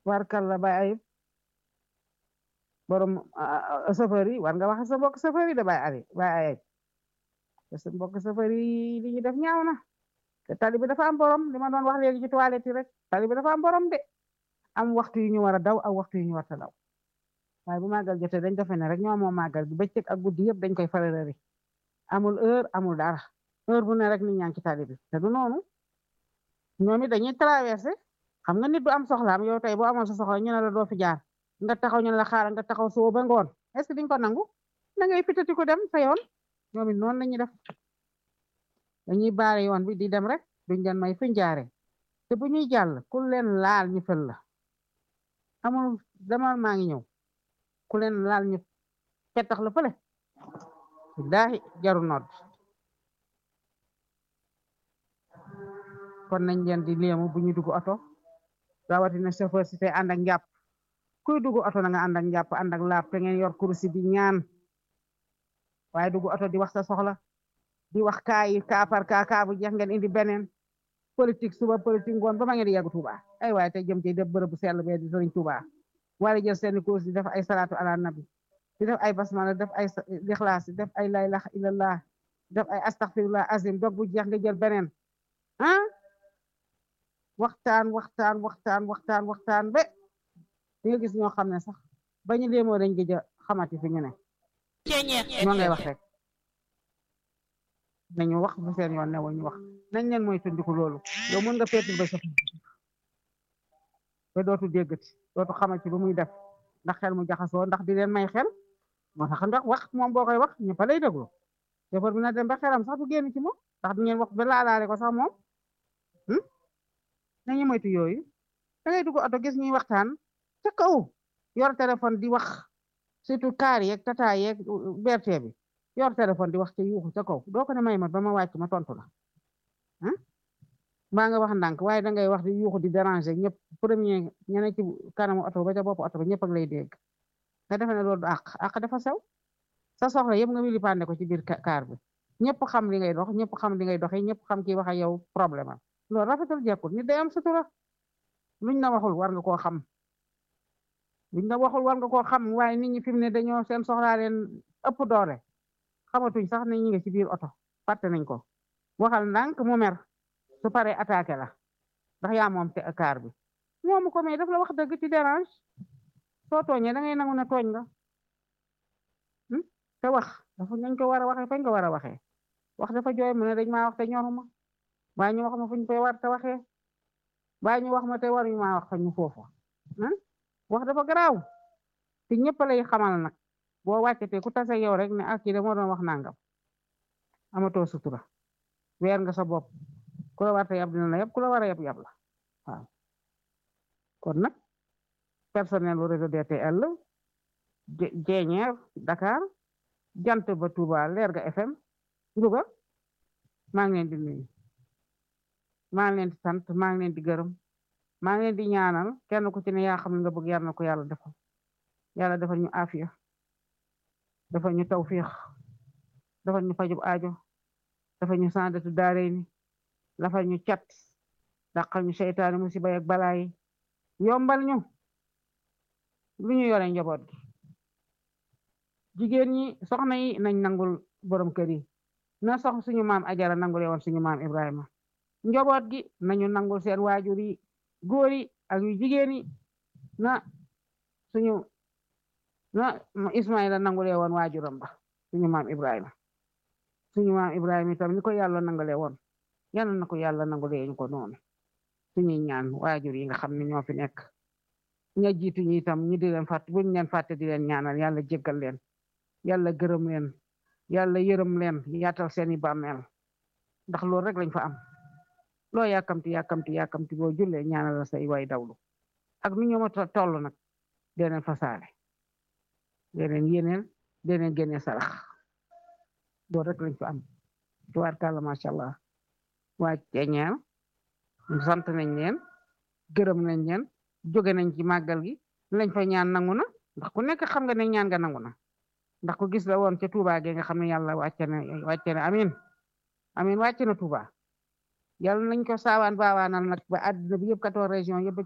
warkal la bay ayib borom chauffeur yi war nga wax sa mbokk chauffeur yi da bay ayib bay ayib te sa mbokk chauffeur yi li ñu def ñaaw na te tali bi dafa am borom li ma doon wax léegi ci toilette yi rek tali bi dafa am borom de am waxtu yu ñu war a daw ak waxtu yu ñu war a daw waaye bu màggal jotee dañ defe ne rek ñoo moom màggal gi bëccëg ak guddi yëpp dañ koy fararari amul heure amul dara heure bu ne rek nit ñaa ngi ci tali bi te du noonu ñoom it dañuy traversé xam nga nit du am soxlaam yow tey boo amoon sa soxla ñu ne la doo fi jaar nga taxaw ñu ne la xaaral nga taxaw soo ba ngoon est-ce que diñ ko nangu da ngay fitati ko dem sa yoon ñoom it noonu lañuy def dañuy baare yoon bi di dem rek duñ leen may fuñ jaare te bu ñuy jàll ku leen laal ñu fël la amul demal maa ngi ñëw ku leen laal ñu pettax la fële daahi jaru nodd kon nañ leen di léemu bu ñu dugg oto rawatina chauffeur si te ànd ak njàpp kuy dugg oto na nga ànd ak njàpp ànd ak laab te ngeen yor kursi di ñaan waaye dugg oto di wax sa soxla di wax kaa yi kaa par kaa kaa bu jeex ngeen indi beneen politique suba politique ngoon ba ma ngeen di yàgg Tuuba ay waaye te jëm ci def bërëb bu sell bee di sëriñ Tuuba wala jël seeni course di def ay salaatu ala nabi di def ay basmala def ay lixlaas def ay la ilaha illallah def ay astaghfirullah azim dog bu jeex nga jël beneen ah waxtaan waxtaan waxtaan waxtaan waxtaan ba di nga gis ñoo xam ne sax bañu léemoo dañ gëj a xamati fi ñu ne ñoo ngay wax rek nañu wax bu seen yoon ne ñu wax nañ leen mooy tundiku loolu yow mën nga peetul ba sa ba dootu déggati dootu xamati lu muy def ndax xel mu jaxasoo ndax di leen may xel moo tax ndax wax moom boo koy wax ñëpp lay déglu chauffeur bi na dem ba xelam sax du génn ci moom ndax du ngeen wax ba laalaale ko sax moom nañu moytu yooyu da ngay dugg oto gis ñuy waxtaan ca kaw yor téléphone di wax surtout kaar yeeg tata yeeg berte bi yor téléphone di wax ca yuuxu ca kaw doo ko ne may ma ba ma wàcc ma tontu la mbaa nga wax ndànk waaye da ngay wax di yuuxu di déranger ñëpp premier ñene ci kanamu oto ba ca bopp oto ba ñëpp ak lay dégg nga defe ne loolu du àq àq dafa sew sa soxla yëpp nga wili pande ko ci biir kaar bi ñëpp xam li ngay dox ñëpp xam li ngay doxee ñëpp xam kii wax ak yow problème am loolu rafetul jekkul nit day am sutura luñ la waxul war nga koo xam luñ la waxul war nga koo xam waaye nit ñi fi mu ne dañoo seen soxlaa leen ëpp doole xamatuñ sax ne ñi nga ci biir oto fàtte nañ ko waxal ndànk mu mer su paree attaqué la ndax yaa moom te kaar bi moomu ko mais daf la wax dëgg ci dérange soo tooñee da ngay nangu ne tooñ nga te wax dafa nañ ko war a waxee fañ ko war a waxee wax dafa jooy mu ne dañ maa wax te ñoruma waaye ñu wax ma fuñ koy war te waxee waaye ñu wax ma te waruñu maa wax fa ñu foofu wax dafa garaaw te ñëpp lay xamal nag boo wàccatee ku tase yow rek ne ak kii de moo doon wax nangam amatoo sutura weer nga sa bopp ku la war te yab dina la yab ku la war a yab yab la waaw kon nag personnel bu réseau DTL jeeñeer Dakar jant ba Touba Lerga FM Louga maa ngi leen di nuyu maa ngi leen di sant maa ngi leen di gërëm maa ngi leen di ñaanal kenn ku ci ne yaa xam ne nga bëgg yàlla na ko yàlla defal yàlla defal ñu afiya defal ñu tawfiix defal ñu fajub aajo defal ñu sandatu daarey ni lafal ñu cat dàqal ñu seytaane musiba ak balaa yi yombal ñu lu ñu yore njaboot gi jigéen ñi soxna yi nañ nangul borom kër yi na sox suñu maam ajara nangule woon suñu maam Ibrahima njaboot gi nañu nangul seen waajur yi góor yi ak yu jigéen yi na suñu na Ismaïla nangule woon waajuram ba suñu maam Ibrahima suñu maam Ibrahima itam ni ko yàlla nangule woon yàlla na ko yàlla nangule ñu ko noonu suñuy ñaan waajur yi nga xam ne ñoo fi nekk ña jiitu ñi itam ñu di leen fàtte buñ leen fàtte di leen ñaanal yàlla jéggal leen yàlla gërëm leen yàlla yërëm leen yaatal seeni bàmmeel ndax loolu rek lañ fa am loo yàkkamti yàkkamti yàkkamti boo jullee ñaanal la say way dawlu ak nu ñu ma toll nag deneen fasaale deneen yéneel deneen génne sarax loolu rek lañ fa am tubaarkàlla macha allah waa ceeñeel sant nañ leen gërëm nañ leen jóge nañ ci màggal gi lañ fa ñaan nangu na ndax ku nekk xam nga ne ñaan nga nangu na ndax ku gis la woon ca Touba ge nga xam ne yàlla wàcce na wàcce na amin amin wàcce na Touba yàlla nañ ko saawaan baawaanal nag ba àddina bi yëpp 14 région yëpp